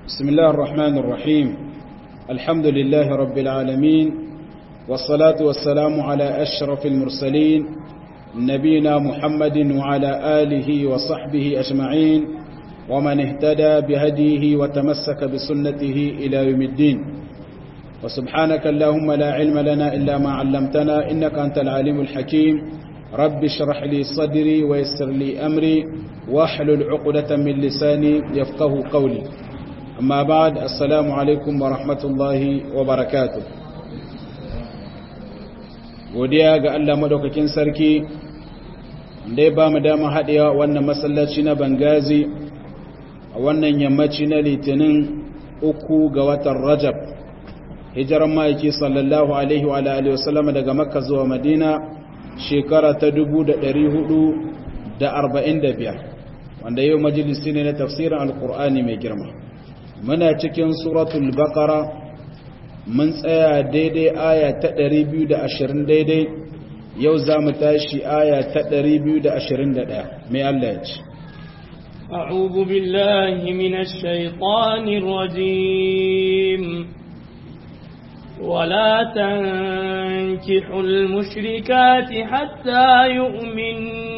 بسم الله الرحمن الرحيم الحمد لله رب العالمين والصلاة والسلام على أشرف المرسلين نبينا محمد وعلى آله وصحبه أجمعين ومن اهتدى بهديه وتمسك بسنته إلى يوم الدين وسبحانك اللهم لا علم لنا إلا ما علمتنا إنك أنت العليم الحكيم رب اشرح لي صدري ويسر لي أمري واحلل عقدة من لساني يفقه قولي أما بعد السلام عليكم ورحمة الله وبركاته godiya ga Allah madaukakin sarki da ya ba mu dama haɗewa wannan masallaci na Bangazi a wannan yammaci na litinin uku ga watan Rajab hijiran ma'aiki sallallahu alaihi wa alihi wasallama daga Makka zuwa Madina shekara ta 445 wanda yau majalisi ne na tafsirin alkur'ani mai girma muna cikin suratul baqara mun tsaya daidai aya ta 220 daidai yau za mu tashi aya ta 221 mai Allah ya ce أعوذ بالله من الشيطان الرجيم ولا تنكحوا المشركات حتى يؤمن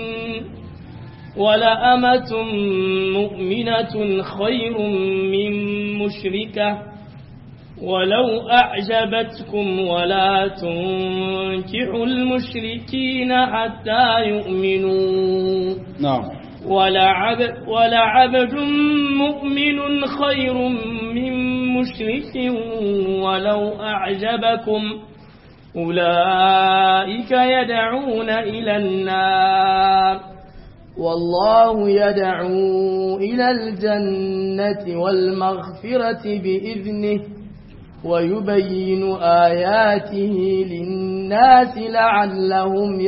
ولأمة مؤمنة خير من مشركة ولو أعجبتكم ولا تنكحوا المشركين حتى يؤمنوا نعم ولعبد, ولعبد مؤمن خير من مشرك ولو أعجبكم أولئك يدعون إلى النار والله يدعو إلى الجنة والمغفرة بإذنه ويبين آياته للناس لعلهم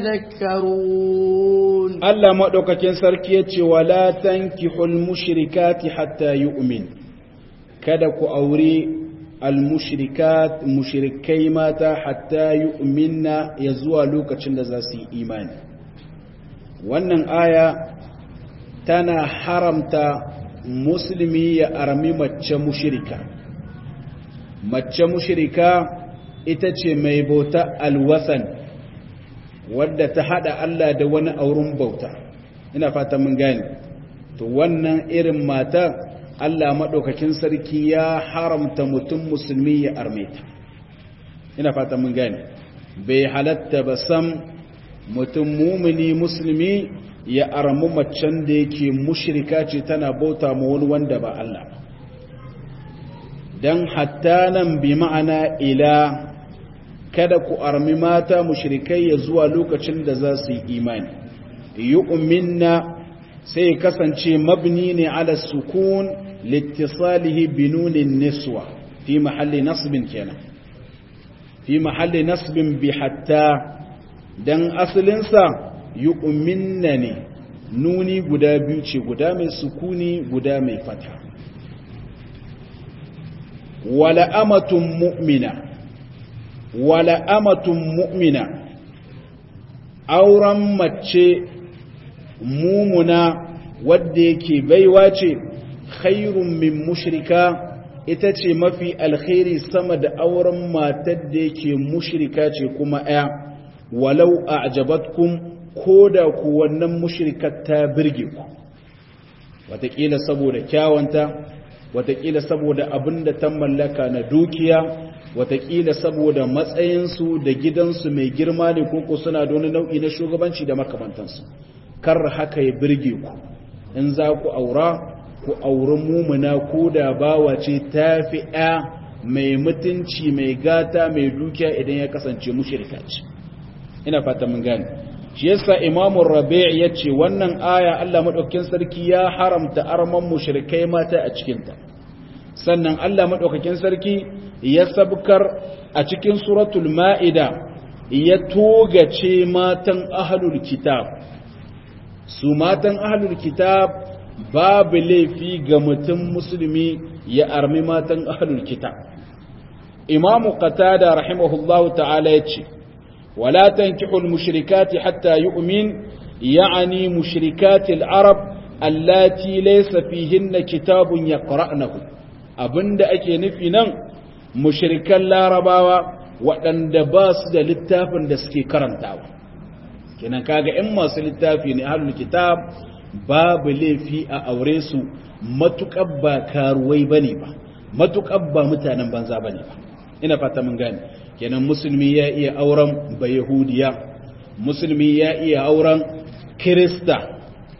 يتذكرون Allah maɗaukakin sarki ya ce, Wala tankihul mushrikati hatta yu'min kada ku aure al-mushrikat mushrikai mata hatta yu'minna ya zuwa lokacin da za su yi imani. Wannan aya tana haramta musulmi ya armi mace mushrika. Mace mushrika ita ce mai bauta alwasan. wadda ta hada Allah da wani auren bauta ina fata mun gane to wannan irin mata Allah madaukakin sarki ya haramta mutum musulmi ya arme ta ina fata mun gane bai halatta ba sam mutum mumini musulmi ya armu macen da yake mushrika ce tana bauta ma wani wanda ba Allah dan hatta nan bi ma'ana ila kada ku armi mata mushrikai ya zuwa lokacin da za su yi imani yu'minna sai kasance mabni ne ala sukun littisalihi binunin niswa fi mahalli nasbin kenan fi mahalli nasbin bi hatta dan asalinsa yu'minna ne nuni guda biyu ce guda mai sukuni guda mai fata wala amatun mu'mina wala amatun mu'mina auren mace mumuna wadda yake baiwa ce khairun min mushrika ita ce mafi alkhairi sama da auren matar da yake mushrika ce kuma ɗaya walau a ajabatkum ko da ku wannan mushrikar ta birge ku watakila saboda kyawanta watakila saboda abin da ta mallaka na dukiya watakila saboda matsayinsu da gidansu mai girma ne koko suna da wani nau'i na shugabanci da makamantansu kar haka ya birge ku in za ku aura ku auri mumuna ko da bawa ce ta fi ɗaya mai mutunci mai gata mai dukiya idan ya kasance mushirka ce ina fata mun gane shi yasa imamun rabi' ya ce wannan aya Allah maɗaukakin sarki ya haramta arman mushrikai mata a cikinta sannan Allah maɗaukakin sarki ya sabkar a cikin suratul ma'ida ya togace matan ahlul kitab su matan ahlul kitab babu laifi ga mutum musulmi ya armi matan ahlul kitab imamu qatada rahimahullahu ta'ala yace wala tankihul mushrikati hatta yu'min ya'ani mushrikatil arab allati laysa fihinna kitabun yaqra'nahu abinda ake nufi nan mushrikan larabawa waɗanda ba su da littafin da suke karantawa kenan kaga in masu littafi ne ahlul kitab babu laifi a aure su matuƙar ba karuwai bane ba matuƙar ba mutanen banza bane ba ina fata mun gane kenan musulmi ya iya auren ba yahudiya musulmi ya iya auren kirista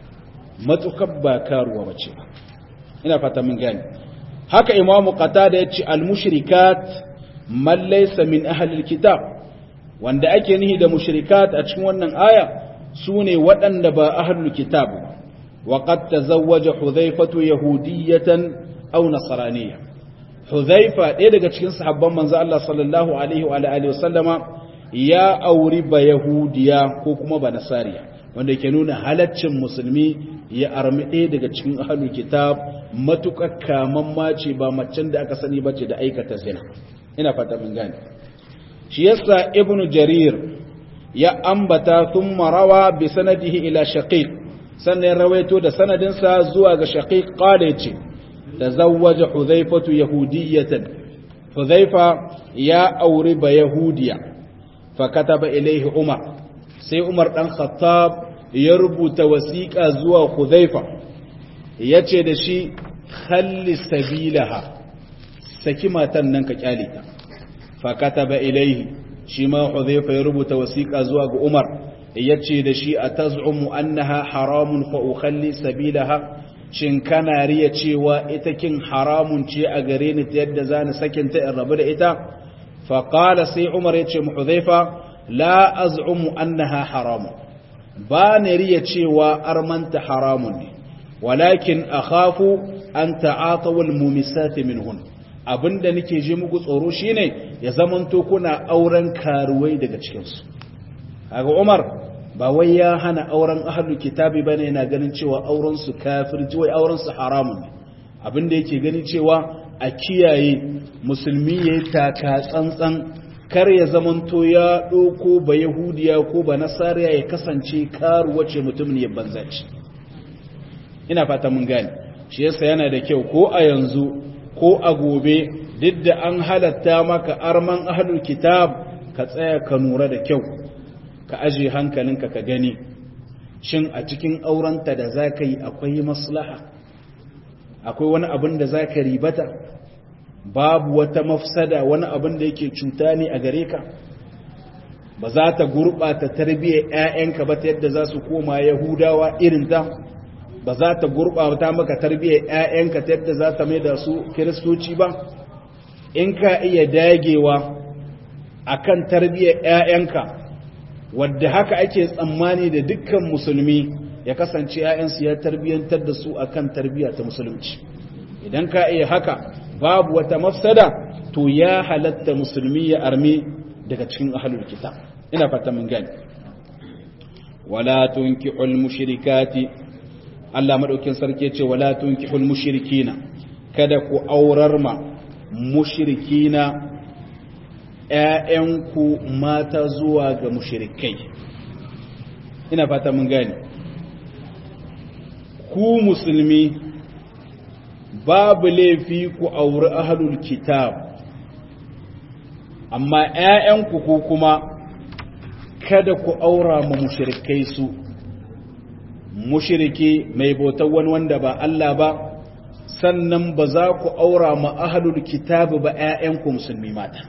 matuƙar ba karuwa bace ba ina fata mun gane haka imamu qatada ya ce al-mushrikat man laysa min ahli al-kitab wanda ake nihi da mushrikat a cikin wannan aya sune waɗanda ba ahlul kitab wa qad tazawwaja hudhaifatu yahudiyatan aw nasraniyya hudhaifa ɗaya daga cikin sahabban manzo Allah sallallahu alaihi wa alihi wa sallama ya auri ba yahudiya ko kuma ba nasariya wanda ke nuna halaccin musulmi ya armi ɗaya daga cikin ahlul kitab matuƙar kaman mace ba macen da aka sani bace da aikata zina ina fata mun gane shi yasa ibnu jarir ya ambata thumma rawa bi sanadihi ila shaqiq sannan rawaito da sanadinsa zuwa ga shaqiq qala yace tazawwaja hudhaifatu yahudiyatan hudhaifa ya auri ba yahudiya fa kataba ilayhi umar sai umar dan khattab ya rubuta wasiqa zuwa hudhaifa yace da shi khalli sabilaha saki matan nan ka kyale ta fakataba ilaihi shi ma hudhayfa ya rubuta wasiqa zuwa ga Umar yace da shi atazumu annaha haramun fa ukhalli sabilaha shin kana riya cewa ita kin haramun ce a gare ni ta yadda zani sakin ta in rabu da ita fa qala sai Umar yace mu hudhayfa la az'umu annaha haramun ba ni riya cewa armanta haramun ne walakin akhafu an ta'atawul mumisati minhun abinda nake ji muku tsoro shine ya zamanto kuna auren karuwai daga cikin su kaga Umar ba wai ya hana auren ahlul kitabi bane yana ganin cewa auren su kafirci wai auren su haramun ne abinda yake gani cewa a kiyaye musulmi yayi taka tsantsan kar ya zamanto ya doko ba yahudiya ko ba nasariya ya kasance karuwa ce mutum ne banzaci ina fata mun gane shi yasa yana da kyau ko a yanzu ko a gobe duk da an halatta maka arman ahlul kitab ka tsaya ka nura da kyau ka aje hankalinka ka gani shin a cikin aurenta da za ka yi akwai maslaha akwai wani abin da za ka ribata babu wata mafsada wani abin da yake cuta ne a gare ka ba za ta gurɓata tarbiyyar 'ya'yanka ba ta yadda za su koma yahudawa irin ta ba za ta gurɓata maka tarbiyyar 'ya'yanka ta yadda za ta mai da su kiristoci ba in ka iya dagewa a kan tarbiyyar 'ya'yanka wadda haka ake tsammani da dukkan musulmi ya kasance 'ya'yansu ya tarbiyyantar da su a kan tarbiyya ta musulunci idan ka iya haka babu wata mafsada to ya halatta musulmi ya arme daga cikin ahalul kitab ina fata mun gani wala tunkihul mushrikati Allah madaukin sarki ce wala tunkihul mushrikina kada ku aurar ma mushrikina ƴaƴanku mata zuwa ga mushrikai ina fata mun gane ku musulmi babu laifi ku auri ahlul kitab amma ƴaƴanku ku kuma kada ku aura ma mushrikai su mushiriki mai bautar wani wanda ba Allah ba sannan ba za ku aura ma ahlul kitabu ba ƴaƴanku musulmi mata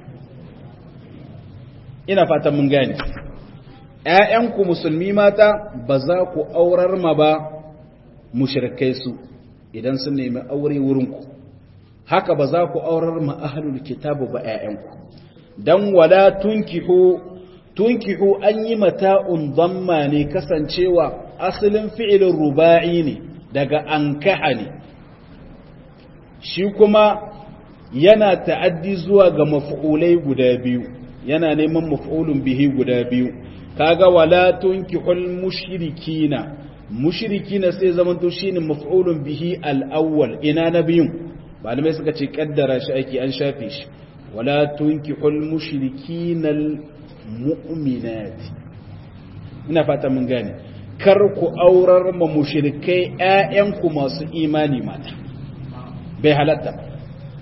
ina fatan mun gane ƴaƴanku musulmi mata ba za ku aurar ma ba mushrikai su idan sun nemi aure wurinku haka ba za ku aurar ma ahlul kitabu ba ƴaƴanku dan wala tunkihu tunkihu an yi mata'un dhamma ne kasancewa asalin fi'ilin ruba'i ne daga ankaha ne shi kuma yana ta'addi zuwa ga maf'ulai guda biyu yana neman maf'ulun bihi guda biyu kaga wala tunkihul mushrikina mushrikina sai zaman to shine maf'ulun bihi al-awwal ina na biyun malamai suka ce kaddara shi ake an shafe shi wala tunkihul mushrikina al-mu'minati ina fata mun gane kar ku aurar ma mushrikai ƴaƴanku masu imani mata bai halatta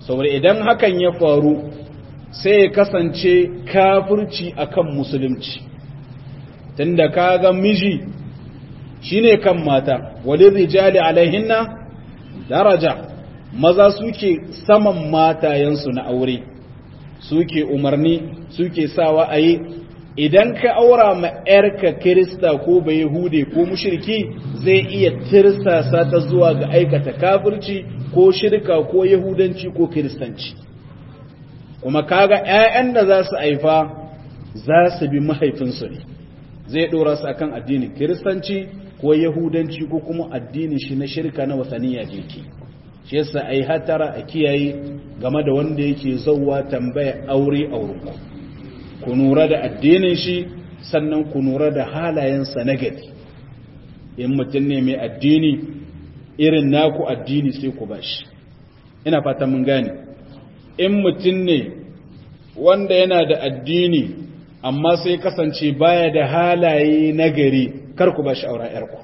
saboda idan hakan ya faru sai ya kasance kafirci akan musulunci tunda kaga miji shine kan mata walin rijali alaihinna daraja maza suke saman matayensu na aure suke umarni suke sawa a yi idan ka aura ma ‘yarka kirista ko bai hude ko mushirki zai iya tirsasa ta zuwa ga aikata kafirci ko shirka ko yahudanci ko kiristanci kuma kaga ‘ya'yan da za su haifa za su bi mahaifinsu ne zai ɗora su akan addinin kiristanci ko yahudanci ko kuma addinin shi na shirka na wasaniya jeki shi yasa ai hatara a kiyaye game da wanda yake zauwa tambaya aure aurenku ku nura da addinin shi sannan ku nura da halayensa na gari in mutum ne mai addini irin naku addini sai ku bashi ina fata mun gane in mutum ne wanda yana da addini amma sai kasance baya da halaye na gari kar ku bashi auren yarku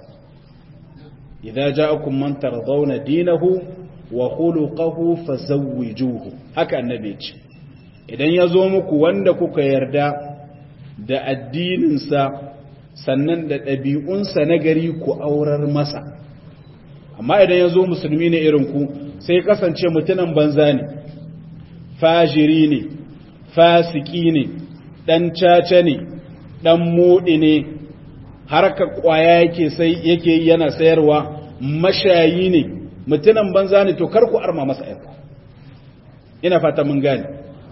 idan ja'akum man tardawna dinahu wa khuluquhu fazawwijuhu haka annabi ce idan ya zo muku wanda kuka yarda da addininsa sannan da ɗabi'unsa na gari ku aurar masa amma idan ya zo musulmi ne irin ku sai kasance mutunan banza ne fajiri ne fasiki ne ɗan caca ne ɗan moɗi ne harka ƙwaya yake sai yake yana sayarwa mashayi ne mutunan banza ne to kar ku arma masa yarku ina fata mun gane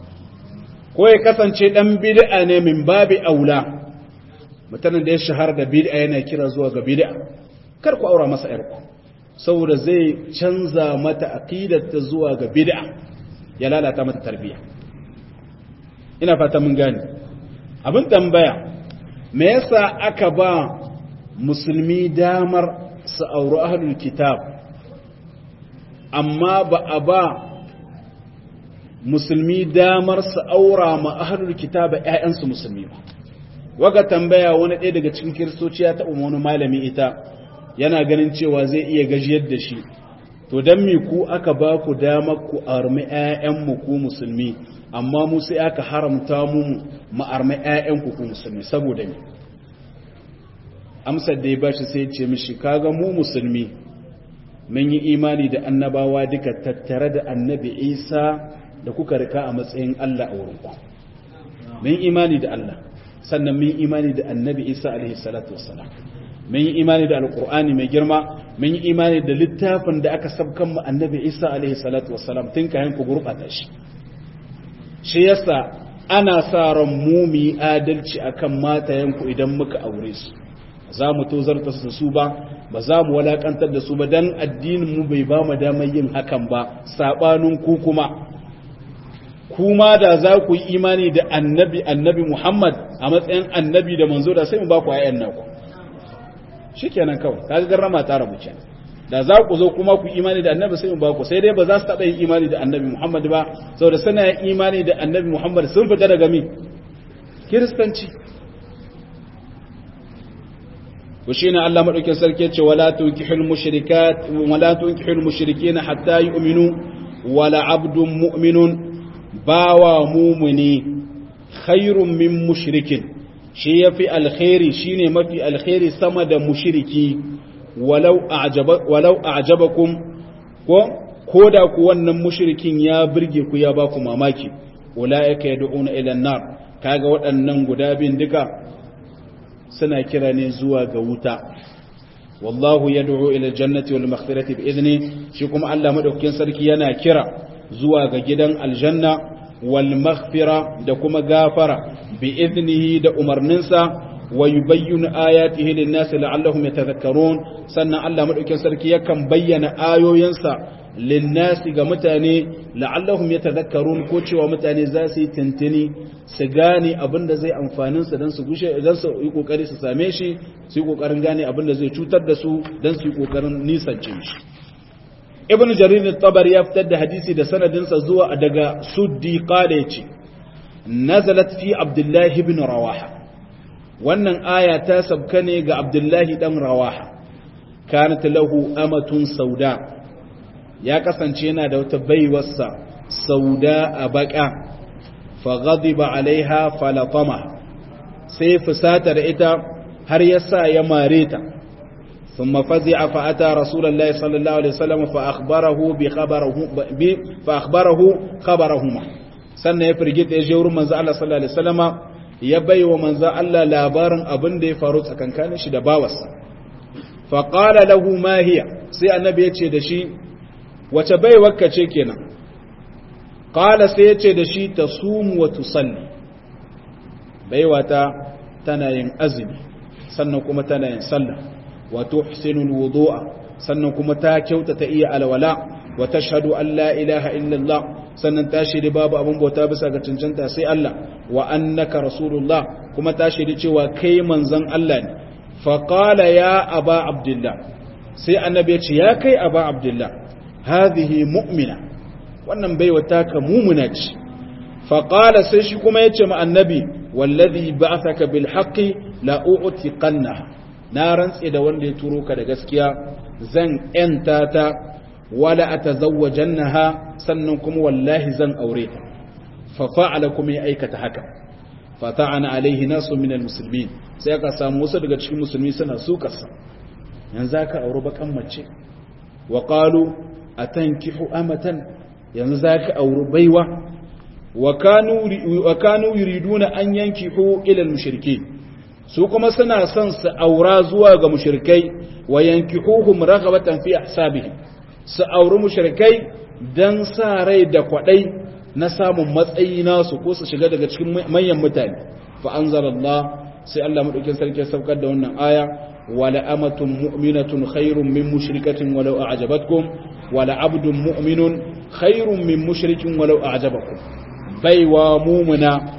ko ya kasance dan bid'a ne min babi aula mutanen da ya shahara da bid'a yana kira zuwa ga bid'a kar ku aura masa yarku saboda zai canza mata aqidarta zuwa ga bid'a ya lalata mata tarbiya ina fata mun gane abin tambaya me yasa aka ba musulmi damar su auri ahlul kitab amma ba a ba musulmi damar su aura ma ahlul kitaba ƴaƴansu musulmi ba waga tambaya wani ɗaya daga cikin kiristoci ya taɓa wani malami ita yana ganin cewa zai iya gajiyar da shi to dan me ku aka ba ku damar ku armi ƴaƴanmu ku musulmi amma mu sai aka haramta mu mu armi ƴaƴanku ku musulmi saboda me amsar da ya bashi sai ya ce mishi kaga mu musulmi mun yi imani da annabawa duka tattare da annabi Isa da kuka rika a matsayin Allah a wurinku mun imani da Allah sannan mun imani da annabi Isa alaihi salatu wassalam mun yi imani da alqur'ani mai girma mun yi imani da littafin da aka sabkan mu annabi Isa alaihi salatu wassalam tun kayan ku gurbata shi shi yasa ana sa ran mu mu adalci akan matayenku idan muka aure su za mu tozarta su su ba ba za mu walakantar da su ba dan addinin mu bai ba mu damar yin hakan ba sabanin ku kuma kuma da za ku yi imani da annabi annabi Muhammad a matsayin annabi da manzo da sai mu ba ku ayyan naku shikenan kawai kaga garrama ta rabu kenan da za ku zo kuma ku imani da annabi sai mu ba ku sai dai ba za su taɓa yin imani da annabi Muhammad ba saboda suna yin imani da annabi Muhammad sun fita daga mi kiristanci to shine Allah madaukin sarki ya ce wala tunkihul mushrikat wala tunkihul mushrikeena hatta yu'minu wala abdun mu'minun bawa mumuni khairun min mushrikin shi yafi alkhairi shine mafi alkhairi sama da mushriki walau a'jaba walau a'jabakum ko koda ku wannan mushrikin ya burge ku ya baku mamaki ulaika yad'una ila an-nar kaga waɗannan guda bin duka suna kira ne zuwa ga wuta wallahu yad'u ila al-jannati wal maghfirati bi idni shi kuma Allah madaukakin sarki yana kira zuwa ga gidan aljanna wal maghfira da kuma gafara bi idnihi da umarninsa wa yubayyinu ayatihi lin nasi la'allahum yatadhakkarun sannan Allah madaukakin sarki yakan bayyana ayoyinsa lin nasi ga mutane la'allahum yatadhakkarun ko cewa mutane za su yi tantini su gane abin da zai amfanin su dan su gushe idan su yi kokari su same shi su yi kokarin gane abin da zai cutar da su dan su yi kokarin nisance shi ibn jarir al-tabari ya fitar da hadisi da sanadinsa zuwa daga suddi qala yace nazalat fi abdullah ibn rawaha wannan aya ta sabka ne ga abdullahi dan rawaha kanat lahu amatun sauda ya kasance yana da wata baiwarsa sauda a baka fa ghadiba alaiha falatama sai fusata da ita har yasa ya mare ta ثم فزع فأتى رسول الله صلى الله عليه وسلم فأخبره بخبره فأخبره خبرهما sannan ya firgita ya je wurin manzo Allah sallallahu alaihi wasallama ya bai wa manzo Allah labarin abin da ya faru tsakankanin shi da bawarsa fa qala lahu ma hiya sai annabi ya ce da shi wace baiwarka ce kenan qala sai ya ce da shi tasumu wa tusalli baiwata tana yin azumi sannan kuma tana yin sallah wa tuhsinu alwudu'a sannan kuma ta kyautata iya alwala wa tashhadu an la ilaha illallah sannan ta shiri babu abin bauta bisa ga cancanta sai Allah wa annaka rasulullah kuma ta shiri cewa kai manzon Allah ne fa qala ya aba abdullah sai annabi ya ce ya kai aba abdullah hadhihi mu'mina wannan baiwa taka mumuna ce fa qala sai shi kuma yace ma annabi wallazi ba'athaka bil haqqi la u'tiqanna na rantse da wanda ya turo ka da gaskiya zan yanta ta wala atazawwajannaha sannan kuma wallahi zan aure ta fa fa'ala kuma ya aikata haka fa ta'ana alaihi nasu min almuslimin sai aka samu wasu daga cikin musulmi suna sukarsa yanzu zaka aure bakan mace wa qalu atankihu amatan yanzu zaka aure baiwa wa kanu wa kanu yuriduna an yankihu ila almushrikeen su kuma suna son su aura zuwa ga mushrikai wa yankihuhum raghabatan fi ahsabihim su auri mushrikai dan sa rai da kwadai na samun matsayi nasu ko su shiga daga cikin manyan mutane fa anzalallah sai Allah madaukin sarki saukar da wannan aya wala amatun mu'minatun khairun min mushrikatin walau a'jabatkum wala abdun mu'minun khairun min mushrikin walau a'jabakum baiwa mu'mina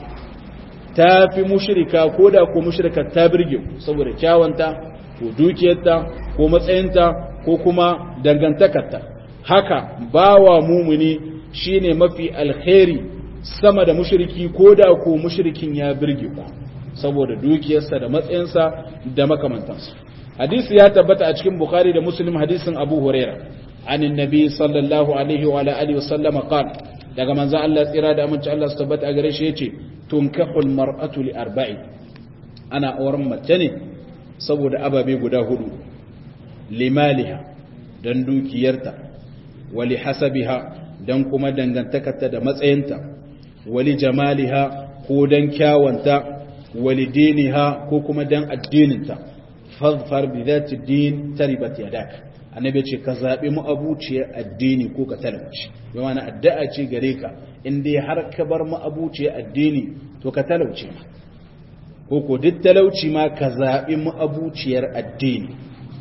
ta fi mushrika ko da ko mushrika ta birge saboda kyawanta ko dukiyarta ko matsayinta ko kuma dangantakarta haka bawa mumuni shine mafi alkhairi sama da mushriki ko da ko mushrikin ya birge ku saboda dukiyarsa da matsayinsa da makamantansa hadisi ya tabbata a cikin bukhari da muslim hadisin abu huraira an annabi sallallahu alaihi wa alihi wa sallama qala daga manzo Allah tsira da aminci Allah su tabbata a gare shi yace tunkahul mar'atu li arba'i ana auren mace ne saboda ababe guda hudu limaliha dan dukiyarta wali hasabiha dan kuma dangantakarta da matsayinta wali jamaliha ko dan kyawanta wali diniha ko kuma dan addininta fadfar bi zati din taribat yadak annabi ce ka zabi mu abuciyar addini ko ka talauci bi ma'ana addu'a ce gare ka in dai har ka bar mu abuciyar addini to ka talauce ma ko ko duk talauci ma ka zabi mu abuciyar addini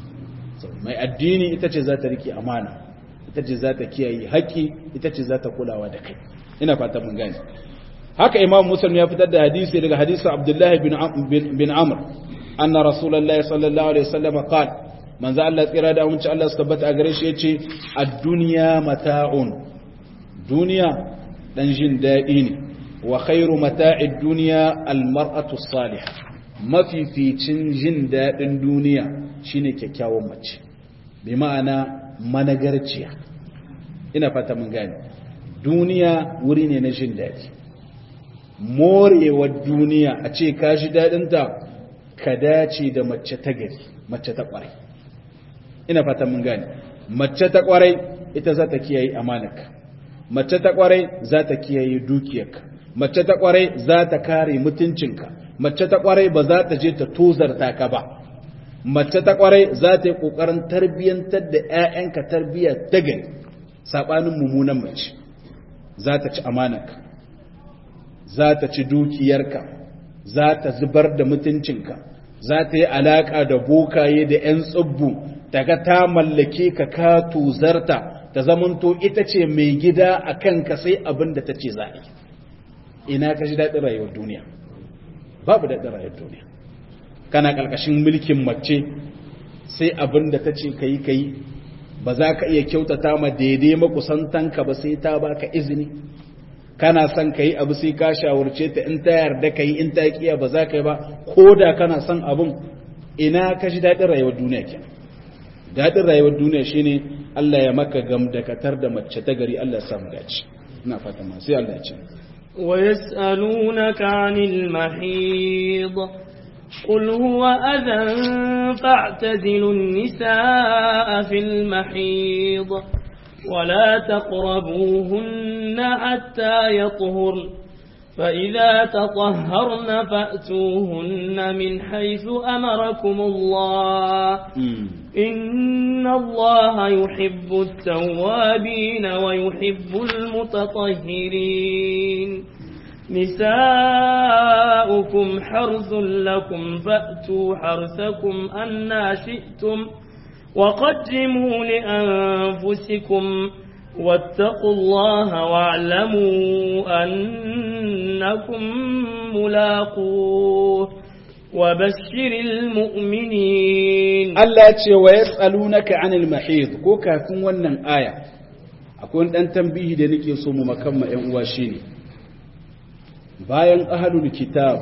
mai addini ita ce za ta rike amana ita ce za ta kiyaye haƙƙi ita ce za ta kulawa da kai ina fata mun gane haka imam muslim ya fitar da hadisi daga hadisin abdullahi bin amr anna rasulullahi sallallahu alaihi wasallam qala manzo Allah tsira da amince Allah su tabbata a gare shi yace ad-dunya mata'un duniya dan jin dadi ne wa khairu mata'id dunya al-mar'atu as-salihah mafificin jin dadin duniya shine kyakkyawan mace bi ma'ana managarciya ina fata mun gane duniya wuri ne na jin dadi morewar duniya a ce ka ji dadinta ka dace da mace ta gari mace ta kwarai ina fata mun gane mace ta kwarai ita za ta kiyaye amanarka mace ta kwarai za ta kiyaye dukiyarka mace ta kwarai za ta kare mutuncinka mace ta kwarai ba za ta je ta tozarta ka ba mace ta kwarai za ta yi kokarin tarbiyyantar da ƴaƴanka tarbiyya ta gari sabanin mummunan mace za ta ci amanarka za ta ci dukiyarka za ta zubar da mutuncinka za ta yi alaka da bokaye da ƴan tsubbu daga ta mallake ka ka tuzarta ta zamanto ita ce mai gida a kanka sai abin da ta ce za a yi ina ka ji daɗin rayuwar duniya babu daɗin rayuwar duniya kana ƙarƙashin mulkin mace sai abin da ta ce ka yi ka yi ba za ka iya kyautata ma daidai makusantanka ba sai ta baka izini kana son ka yi abu sai ka shawarce ta in ta yarda ka yi in ta kiya ba za ka yi ba ko da kana son abin ina ka ji daɗin rayuwar duniya kenan daɗin rayuwar duniya shine Allah ya maka gam da katar da mace ta gari Allah ya samu dace ina fata ma sai Allah ya ce ويسألونك عن المحيض قل هو أذى فاعتزلوا النساء في المحيض ولا تقربوهن حتى يطهرن فإذا تطهرن فأتوهن من حيث أمركم الله إن الله يحب التوابين ويحب المتطهرين نساؤكم حرث لكم فأتوا حرثكم أنا شئتم وقدموا لأنفسكم واتقوا الله واعلموا أنكم ملاقوه وبشر المؤمنين Allah ce wa yas'alunaka 'anil mahid ko kafin wannan aya akwai wani dan tambihi da nake so mu makamma ƴan uwa shine bayan ahlul kitab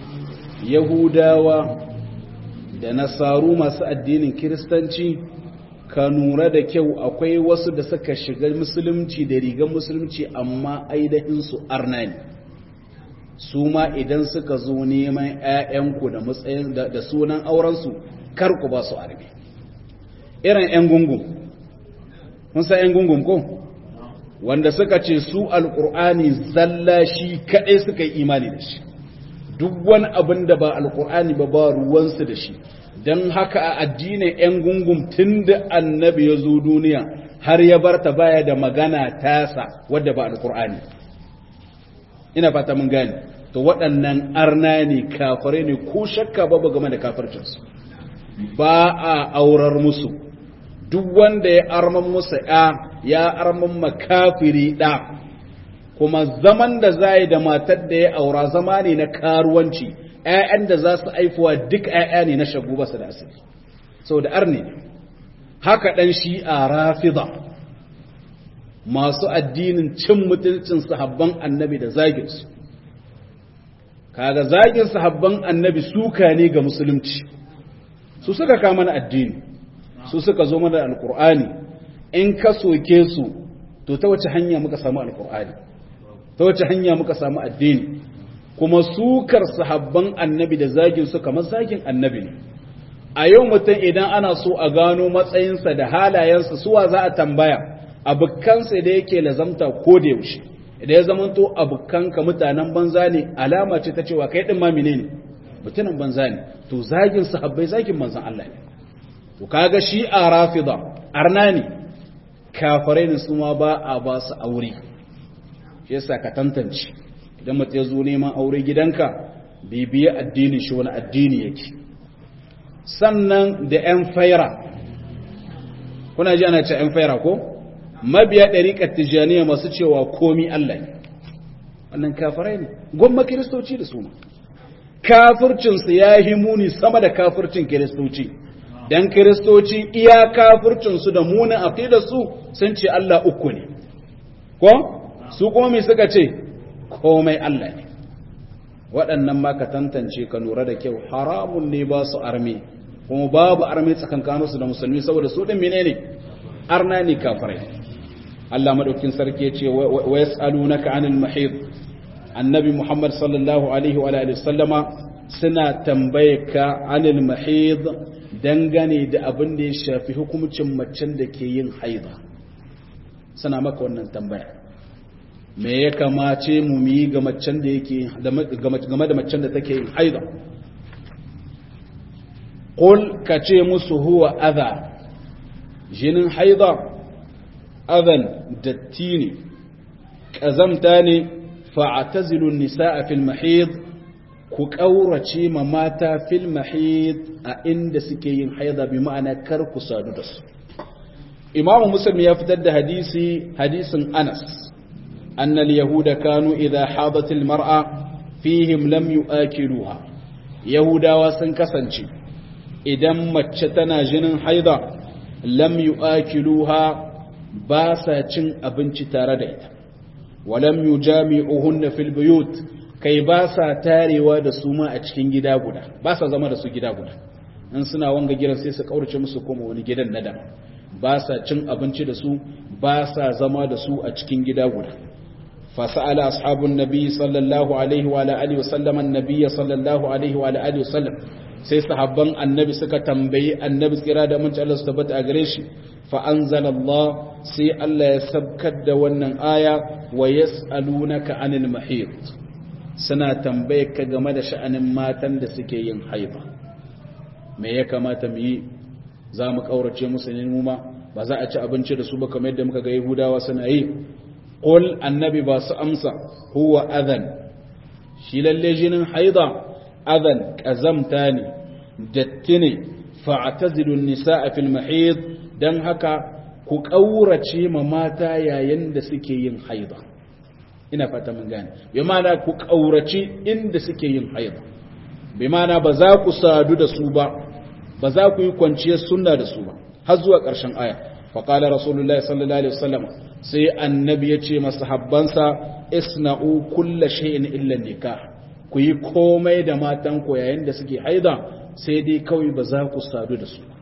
yahudawa da nasaru masu addinin kiristanci ka nura da kyau akwai wasu da suka shiga musulunci da rigar musulunci amma aidahin su arna ne su ma idan suka zo neman 'ya'yanku da matsayin da sunan aurensu kar ku ba su arme irin 'yan gungun mun san 'yan gungun ko wanda suka ce su alkur'ani zalla shi kaɗai suka yi imani da shi duk wani abin da ba alkur'ani ba ba ruwansu da shi don haka a addinin 'yan gungun tun da annabi ya zo duniya har ya barta baya da magana tasa wadda ba alkur'ani ina fata mun gane to waɗannan arna ne kafare ne ko shakka babu game da kafircinsu ba a aurar musu duk wanda ya arman musu ya ya arman makafiri ɗa kuma zaman da za da matar da ya aura zama ne na karuwanci ‘ya'yan da za su aifuwa duk ‘ya'ya ne na shagu basu da asiri sau da arni haka ɗan shi a rafida masu addinin cin mutuncin sahabban annabi da zaginsu kaga zagin sahabban annabi suka ne ga musulunci su suka kama na addini su suka zo mana alkur'ani in ka soke su to ta wace hanya muka samu alkur'ani ta wace hanya muka samu addini kuma sukar sahabban annabi da zagin su kamar zagin annabi ne a yau mutum idan ana so a gano matsayinsa da halayensa suwa za a tambaya abokansa da yake lazamta ko da yaushe idan ya zamanto abokanka mutanen banza ne alama ce ta cewa kai din ma menene mutumin banza ne to zagin sahabbai zagin manzon Allah ne to kaga shi a rafida arna ne kafirai ne su ma ba a ba su aure shi yasa ka tantance idan mutum ya zo neman aure gidanka bibiya addinin shi wani addini yake sannan da yan faira kuna ji ana ce yan faira ko mabiya ɗariƙar tijjaniya masu cewa komi Allah ne wannan kafirai ne gwamma kiristoci da suna kafircinsu ya yi muni sama da kafircin kiristoci don kiristoci iya kafircinsu da munin aƙida su sun ce Allah uku ne ko su komi suka ce komai Allah ne waɗannan ma ka tantance ka lura da kyau haramun ne ba su arme kuma babu arme tsakankaninsu da musulmi saboda su ɗin menene arna ne kafirai Allah madaukin sarki ya ce wa yas'alunaka 'anil mahid annabi Muhammad sallallahu alaihi wa alihi sallama suna tambaye ka 'anil mahid dangane da abin da ya shafi hukumcin macen da ke yin haida suna maka wannan tambaya me ya kamace mu yi ga macen da yake game da macen da take yin haida qul kace musu huwa adha jinin haida adhan datti ne ƙazamta ne fa'atazilun nisa'a fil mahid ku ƙaurace ma mata fil mahid a inda suke yin haida bi ma'ana kar ku sadu da su imamu muslim ya fitar da hadisi hadisin anas annal yahuda kanu idha hadatil mar'a fihim lam yu'akiluha yahudawa sun kasance idan mace tana jinin haida lam yu'akiluha ba sa cin abinci tare da ita walam yujami'uhunna fil buyut kai ba sa tarewa da su ma a cikin gida guda ba sa zama da su gida guda in suna wanga gidan sai su kaurace musu koma wani gidan na daban ba sa cin abinci da su ba sa zama da su a cikin gida guda فسأل أصحاب النبي صلى الله عليه وعلى آله وسلم النبي صلى الله عليه وعلى آله وسلم sai sahabban annabi suka tambayi annabi tsira da mun Allah su tabbata a gare shi fa anzalallah sai Allah ya sabkar da wannan aya wa yas'alunaka anil mahid suna tambaye ka game da sha'anin matan da suke yin haiba me ya kamata mu yi za mu kaurace musu ne mu ma ba za a ci abinci da su ba kamar yadda muka ga Yahudawa suna yi qul annabi ba su amsa huwa adhan shi lalle jinin haida adhan kazamta ne datti ne fa'tazilu an-nisaa fil mahid dan haka ku kaurace ma mata yayin da suke yin haida ina fata mun gane bi ma'ana ku kaurace inda suke yin haida bi ma'ana ba za ku sadu da su ba ba za ku yi kwanciyar sunna da su ba har zuwa ƙarshen aya faƙala rasulullahi sallallahu alaihi wasallam sai annabi ya ce masahabbansa isna'u kulla shay'in illa nikah ku yi komai da matan ku yayin da suke haida sai dai kawai ba za ku sadu da su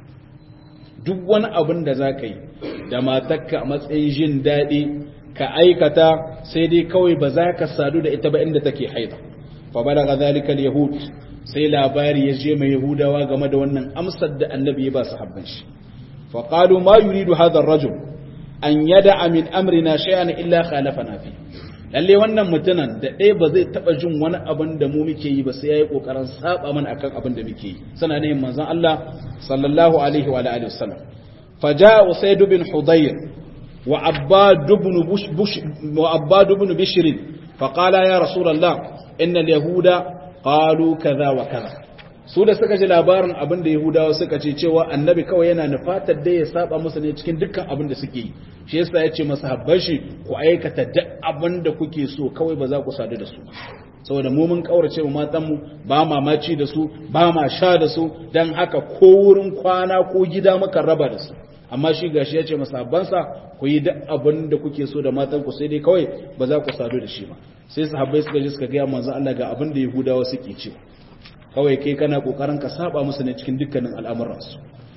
duk wani abin da za ka yi da matarka a matsayin jin daɗi ka aikata sai dai kawai ba za ka sadu da ita ba inda take haida fa balaga zalika al-yahud sai labari ya je mai yahudawa game da wannan amsar da annabi ya ba su habban shi fa qalu ma yuridu hadha ar-rajul an yada'a min amrina shay'an illa khalafana fi lalle wannan mutunan da ɗaya ba zai taba jin wani abin da mu muke yi ba sai yayi kokarin saba mana akan abin da muke yi sana ne manzon Allah sallallahu alaihi wa alihi wasallam fa jaa usayd bin hudayr wa abbad ibn bush wa abbad ibn bishr fa qala ya rasulullah inna al-yahuda qalu kaza wa kaza su da suka ji labarin abin da yahudawa suka ce cewa annabi kawai yana nufatar da ya saba musu ne cikin dukkan abin da suke yi shi yasa ya ce masa habban shi ku aikata duk abin da kuke so kawai ba za ku sadu da su saboda mu mun kaurace mu matan mu ba ma maci da su ba ma sha da su dan haka ko wurin kwana ko gida muka raba da su amma shi gashi ya ce masa habbansa ku yi duk abin da kuke so da matan ku sai dai kawai ba za ku sadu da shi ba sai sahabbai suka je suka ga manzo Allah ga abin da yahudawa suke cewa kawai kai kana kokarin ka saba musu ne cikin dukkanin al'amuransu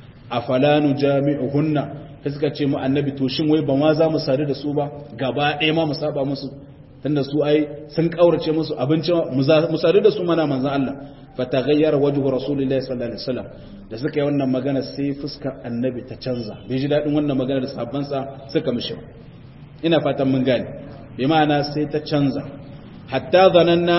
afalanu jami'uhunna sai suka ce mu annabi to shin wai ba ma za mu sadu da su ba gaba ɗaya ma mu saba musu tunda su ai sun kaurace musu abinci mu sadu da su mana manzon Allah fataghayyara wajhu rasulillahi sallallahu alaihi wasallam da suka yi wannan magana sai fuskar annabi ta canza bai ji dadin wannan magana da sabban sa suka mishi ina fatan mun gane bi ma'ana sai ta canza hatta zananna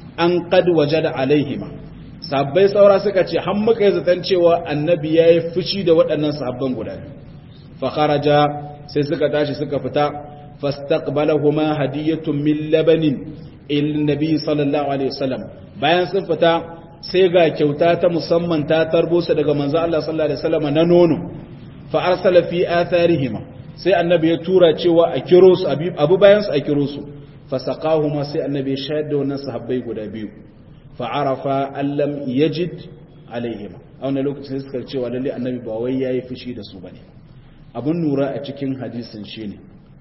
an qad wajada alaihima sabbai saura suka ce har muka yi zaton cewa annabi ya yi fushi da waɗannan sahabban guda biyu fakharaja sai suka tashi suka fita fastaqbalahuma hadiyatun min labanin il nabi sallallahu alaihi wasallam bayan sun fita sai ga kyauta ta musamman ta tarbo su daga manzo Allah sallallahu alaihi wasallam na nono fa arsala fi atharihima sai annabi ya tura cewa a kiro su abu bayan su a kiro su fasaqahuma sai annabi ya shayar da wannan sahabbai guda biyu fa'arafa allam yajid alaihima a wani lokacin suka cewa lalle annabi ba wai yayi fushi da su bane abun nura a cikin hadisin shine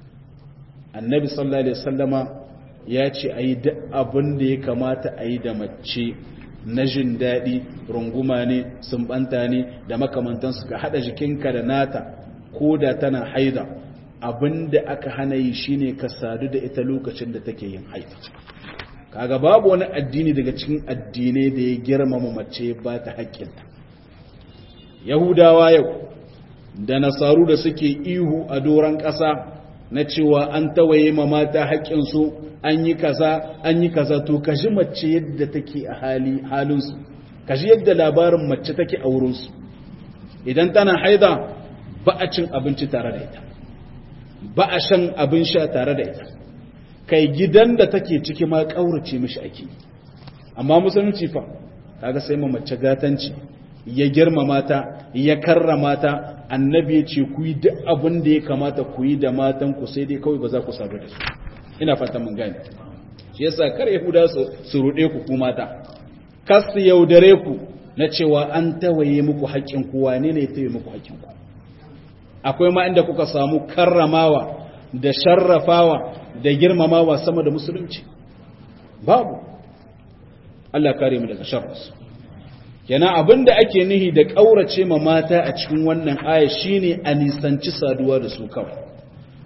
annabi sallallahu alaihi wasallama ya ce ayi duk abin da ya kamata ayi da mace na jin daɗi runguma ne sumbanta ne da makamantansu ka haɗa jikinka da nata ko da tana haida abin da aka hana yi shine ka sadu da ita lokacin da take yin haida kaga babu wani addini daga cikin addinai da ya girmama mace ba ta haƙƙinta yahudawa yau da nasaru da suke ihu a doron ƙasa na cewa an tawaye ma mata haƙƙinsu an yi kaza an yi kaza to kaji mace yadda take a hali halinsu kaji yadda labarin mace take a wurinsu idan tana haida ba a cin abinci tare da ita ba a shan abin sha tare da ita kai gidan da take ciki ma kaurace mishi ake amma musulunci fa kaga sai mu mace gatanci ya girmama ta ya karrama ta annabi ya ce ku yi duk abin da ya kamata ku yi da matan ku sai dai kawai ba za ku sadu da su ina fata mun gane shi yasa kar yahuda su rude ku ku mata kas su yaudare ku na cewa an tawaye muku haƙƙin ku wane ne ya tawaye muku haƙƙin ku akwai ma inda kuka samu karramawa da sharrafawa da girmamawa sama da musulunci babu Allah kare mu daga sharras yana abinda ake nihi da kaurace ma mata a cikin wannan aya shine a nisanci saduwa da su kawai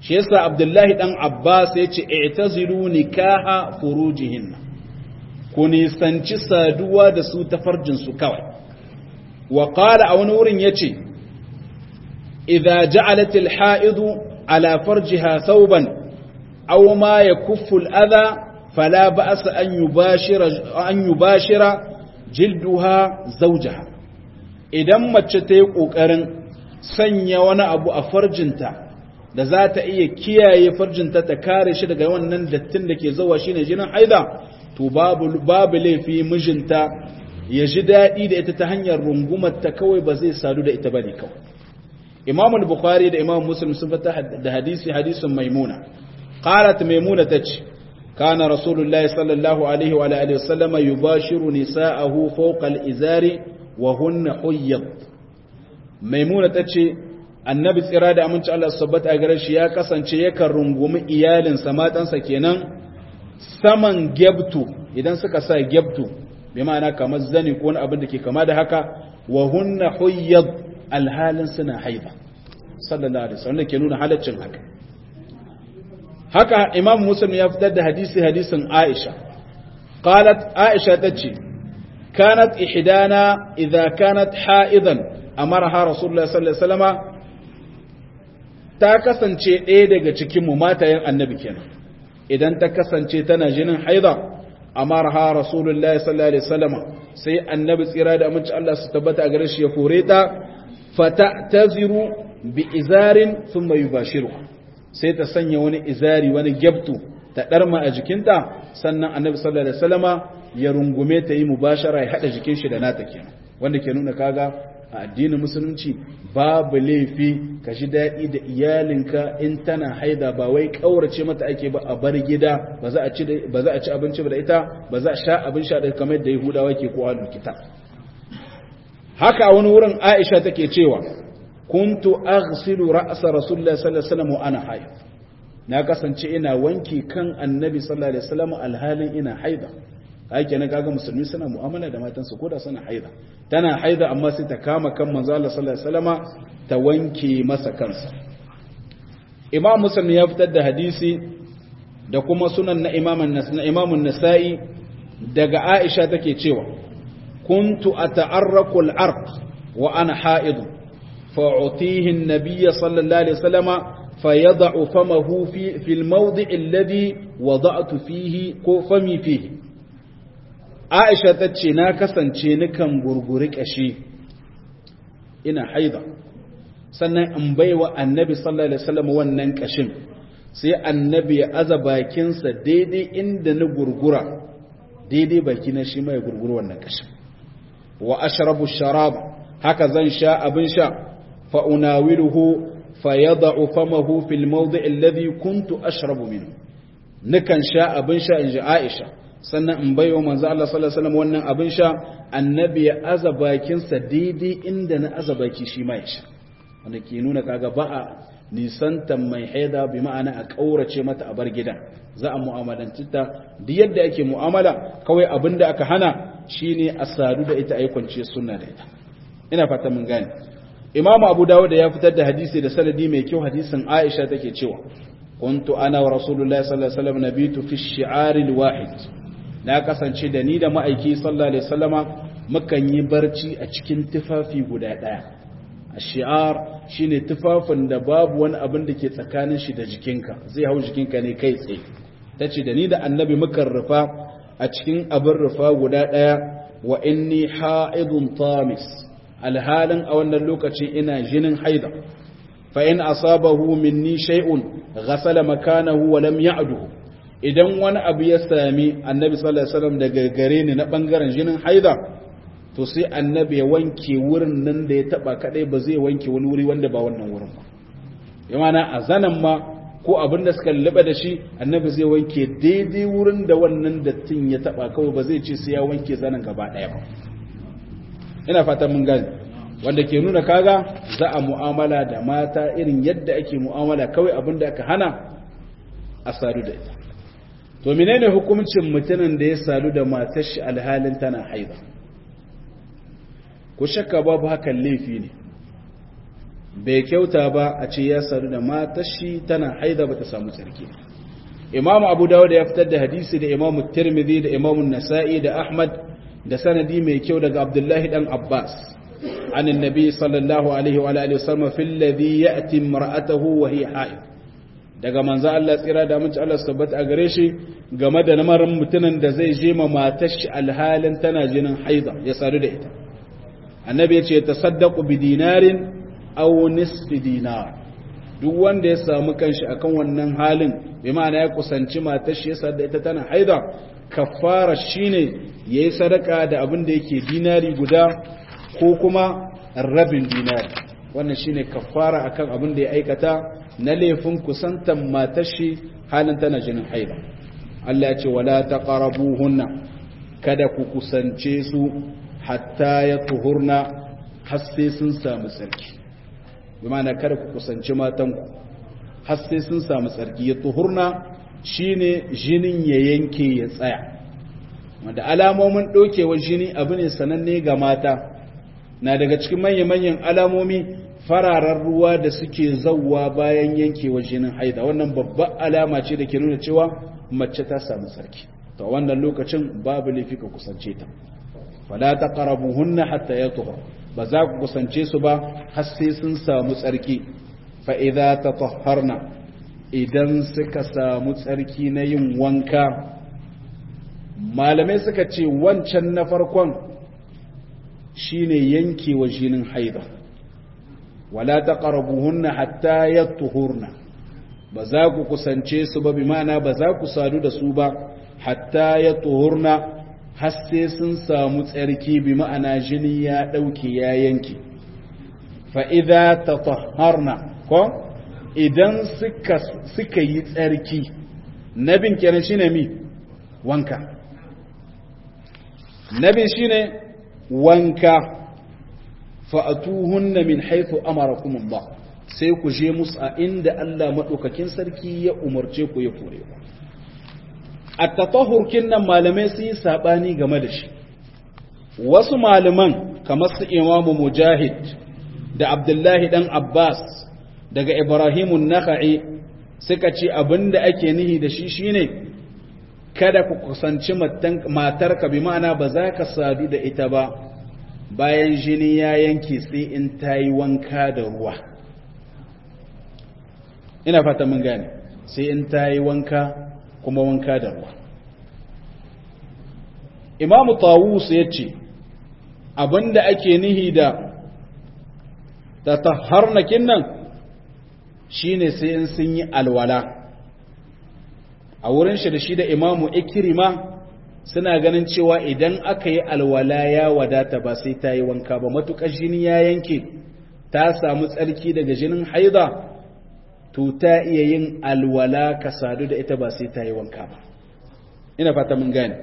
shi yasa abdullahi dan abbas ya ce i'tazilu nikaha furujihinna ku nisanci saduwa da su ta farjin su kawai wa qala a wani wurin yace idza ja'alat al-ha'idu ala farjiha thawban aw ma yakuffu al-adha fala ba'sa an yubashira an yubashira jilduha zawjaha idan mace ta yi kokarin sanya wani abu a farjinta da za ta iya kiyaye farjinta ta kare shi daga wannan dattin da ke zuwa shine jinin haida to babu babu laifi mijinta ya ji daɗi da ita ta hanyar rungumar ta kawai ba zai sadu da ita ba ne kawai imam bukhari da imam muslim sun fata da hadisi hadisin maimuna qalat maimuna tace kana rasulullahi sallallahu alaihi wa alihi wasallama yubashiru nisa'ahu fawqa al-izari wa hunna huyyad maimuna tace annabi tsira da aminci Allah sabbata a gare shi ya kasance yakan rungumi iyalinsa matansa kenan saman gebtu idan suka sa gebtu bi ma'ana kamar zani ko wani abin da ke kama da haka wa hunna huyyad alhalin suna haiba sallallahu alaihi wasallam ke nuna halaccin haka haka imam muslim ya fitar da hadisi hadisin aisha qalat aisha tace kanat ihdana idza kanat haidan amaraha rasulullah sallallahu alaihi wasallama ta kasance ɗaya daga cikin mu matayen annabi kenan idan ta kasance tana jinin haida amarha rasulullahi sallallahu alaihi wasallama sai annabi tsira da aminci Allah su tabbata a gare shi ya kore ta fata taziru bi izarin thumma yubashiru sai ta sanya wani izari wani gyabtu ta darma a jikinta sannan annabi sallallahu alaihi wasallama ya rungume ta yi mubashara ya hada jikin shi da nata kenan wanda ke nuna kaga a addinin musulunci babu laifi ka ji daɗi da iyalinka in tana haida ba wai ƙaurace mata ake ba a bar gida ba za a ci abinci ba da ita ba za a sha abin sha da kamar da yahudawa ke ko alul kitab haka a wani wurin aisha take cewa kuntu aghsilu ra'sa rasulullahi sallallahu alaihi wasallam wa ana haid na kasance ina wanki kan annabi sallallahu alaihi wasallam alhalin ina haida ake na kaga musulmi suna mu'amala da matansu ko da suna haida tana haida amma sai ta kama kan manzo Allah sallallahu alaihi wasallama ta wanke masa kansa Imam Muslim ya fitar da hadisi da kuma sunan na Imam na Imam nasai daga Aisha take cewa kuntu ata'arraku al-arq wa ana haid fa'utihi an-nabiy sallallahu alaihi wasallama fayad'u famahu fi fi al-mawdi' alladhi wada'tu fihi ko fami fihi Aisha ta ce na kasance nukan gurguri ƙashi ina haida sannan in baiwa annabi sallallahu alaihi wasallam wannan ƙashin sai annabi ya aza bakinsa daidai inda na gurgura daidai baki na shi mai gurgura wannan ƙashin wa ashrabu sharab haka zan sha abin sha fa unawiluhu fa yad'u famahu fil mawdi' alladhi kuntu ashrabu minhu nukan sha abin sha inji Aisha sannan in baiwa manzo Allah sallallahu alaihi wasallam wannan abin sha annabi ya aza bakinsa daidai inda na aza baki shi ma ya sha wanda ke nuna kaga ba a nisantan mai haida bi ma'ana a kaurace mata a bar gida za a mu'amalanci ta duk yadda ake mu'amala kawai abin da aka hana shine a sadu da ita ayi kwanciyar sunna da ita ina fata mun gane imamu abu dawud ya fitar da hadisi da sanadi mai kyau hadisin aisha take cewa kuntu ana wa rasulullahi sallallahu alaihi wasallam nabitu fi shi'aril wahid na kasance da ni da ma'aiki sallallahu alaihi wasallama mukan yi barci a cikin tufafi guda daya shi'ar shine tufafin da babu wani abin da ke tsakanin shi da jikinka zai hau jikinka ne kai tsaye tace da ni da annabi mukan rufa a cikin abin rufa guda daya wa inni ha'idun tamis alhalin a wannan lokaci ina jinin haida fa in asabahu minni shay'un ghasala makanahu wa lam ya'duhu idan wani abu ya sami annabi sallallahu alaihi wasallam daga gare ni na bangaren jinin haida to sai annabi ya wanke wurin nan da ya taba kadai ba zai wanke wani wuri wanda ba wannan wurin ba yana a zanan ma ko abin da suka laba da shi annabi zai wanke daidai wurin da wannan dattin ya taba kawai ba zai ce sai ya wanke zanan gaba daya ba ina fatan mun gane wanda ke nuna kaga za a mu'amala da mata irin yadda ake mu'amala kawai abin da aka hana a sadu da ita to menene hukuncin mutumin da ya sadu da matar shi alhalin tana haida ko shakka babu hakan laifi ne bai kyauta ba a ce ya sadu da matar shi tana haida ba ta samu tsarki imamu abu dawud ya fitar da hadisi da imamu tirmidhi da imamu nasa'i da ahmad da sanadi mai kyau daga abdullahi dan abbas عن النبي صلى الله عليه وعلى اله وسلم في الذي ياتي امراته وهي حائض daga manzo Allah tsira da mun Allah sabbata a gare shi game da namarin mutumin da zai je ma matar shi alhalin tana jinin haida ya sadu da ita annabi ya ce tasaddaqu bi dinarin aw nisfi dinar duk wanda ya samu kanshi akan wannan halin bi ma'ana ya kusanci matar shi ya sadu da ita tana haida kafara shine yayi sadaka da abin da yake dinari guda ko kuma rabin dinari wannan shine kafara akan abin da ya aikata na laifin kusantan matar shi halin tana jinin haida Allah ya ce wala taqrabuhunna kada ku kusance su hatta ya tuhurna har sai sun samu tsarki bi ma'ana kada ku kusance matanku har sai sun samu tsarki ya tuhurna shine jinin ya yanke ya tsaya wanda alamomin ɗaukewar jini abu ne sananne ga mata na daga cikin manya-manyan alamomi fararen ruwa da suke zauwa bayan yankewar jinin haida wannan babbar alama ce da ke nuna cewa mace ta samu sarki ta wannan lokacin babu laifi ka kusance ta fala taqrabuhunna hatta yatuhur ba za ku kusance su ba har sai sun samu tsarki fa idza tatahharna idan suka samu tsarki na yin wanka malamai suka ce wancan na farkon shine yankewa jinin haida wala taqrabuhunna hatta yatuhurna ba za ku kusance su ba bi ma'ana ba za ku sadu da su ba hatta yatuhurna har sai sun samu tsarki bi ma'ana jini ya dauke ya yanke fa idza tatahharna ko idan suka suka yi tsarki nabin kenan shine mi wanka nabin shine wanka fa'atuhunna min haithu amarakum Allah sai ku je musu a inda Allah madaukakin sarki ya umarce ku ya kore ku at-tatahhur kinnan malamai sun yi sabani game da shi wasu malaman kamar su Imam Mujahid da Abdullahi dan Abbas daga Ibrahim an-Nakhai suka ce abinda ake nihi da shi shine kada ku kusanci matarka bi ma'ana ba za ka sadu da ita ba bayan jini ya yanke sai in ta yi wanka da ruwa ina fata mun gane sai in ta yi wanka kuma wanka da ruwa imamu tawus ya ce abinda ake nihi da ta taharnakin nan shine sai in sun yi alwala a wurin shi da shi da imamu ikirima suna ganin cewa idan aka yi alwala ya wadata ba sai ta yi wanka ba matuƙar jini ya yanke ta samu tsarki daga jinin haida to ta iya yin alwala ka sadu da ita ba sai ta yi wanka ba ina fata mun gane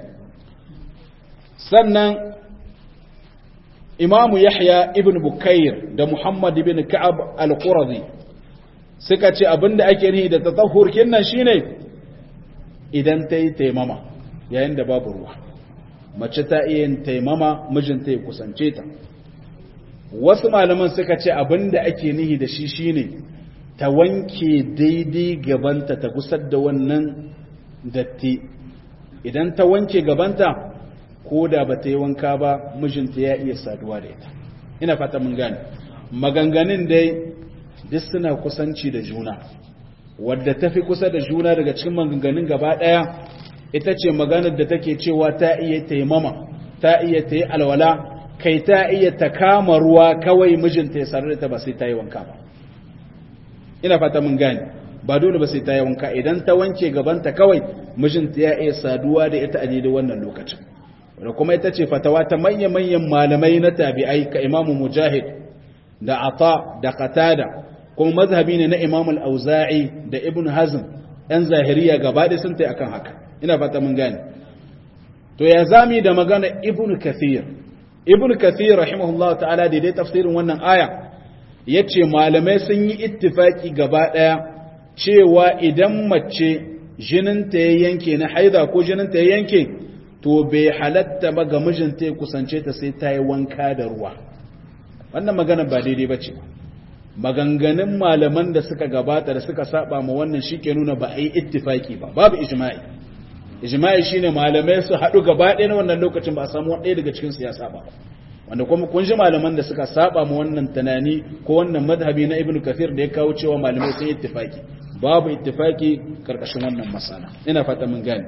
sannan imamu yahya ibn bukair da muhammad ibn ka'ab al-qurazi suka ce abinda ake nihi da tatahhur kinnan shine idan ta yi taimama yayin da babu ruwa mace ta iya yin taimama mijinta ya kusance ta wasu malaman suka ce abinda ake nihi da shi shine ta wanke daidai gabanta ta gusar da wannan datti idan ta wanke gabanta ko da ba ta yi wanka ba mijinta ya iya saduwa da ita ina fata mun gane maganganun dai duk suna kusanci da juna wadda ta fi kusa da juna daga cikin maganganun gaba ɗaya ita ce maganar da take cewa ta iya taimama ta iya ta yi alwala kai ta iya ta kama ruwa kawai mijinta ya sarar da ta ba sai ta yi wanka ba ina fata mun gane ba dole ba sai ta yi wanka idan ta wanke gabanta kawai mijinta ya iya saduwa da ita a daidai wannan lokacin da kuma ita ce fatawa ta manya-manyan malamai na tabi'ai ka imamu mujahid da ata da qatada kuma mazhabi ne na Imam al-Auza'i da Ibn Hazm ɗan zahiriya gaba da sun tai akan haka ina fata mun gane to ya zami da magana Ibn Kathir Ibn Kathir rahimahullahu ta'ala da dai tafsirin wannan aya yace malamai sun yi ittifaki gaba daya cewa idan mace jinin ta ya yanke na haida ko jinin ta ya yanke to bai halatta ba ga mijinta ya kusance ta sai ta yi wanka da ruwa wannan magana ba daidai bace ba maganganun malaman da suka gabata da suka saba ma wannan shike nuna ba a yi ittifaki ba babu ijma'i ijma'i shine malamai su haɗu gaba ɗaya na wannan lokacin ba a samu ɗaya daga cikin su ya saba wanda kuma kun ji malaman da suka saba ma wannan tunani ko wannan madhabi na ibnu kathir da ya kawo cewa malamai sun yi ittifaki babu ittifaki karkashin wannan masala ina fata mun gane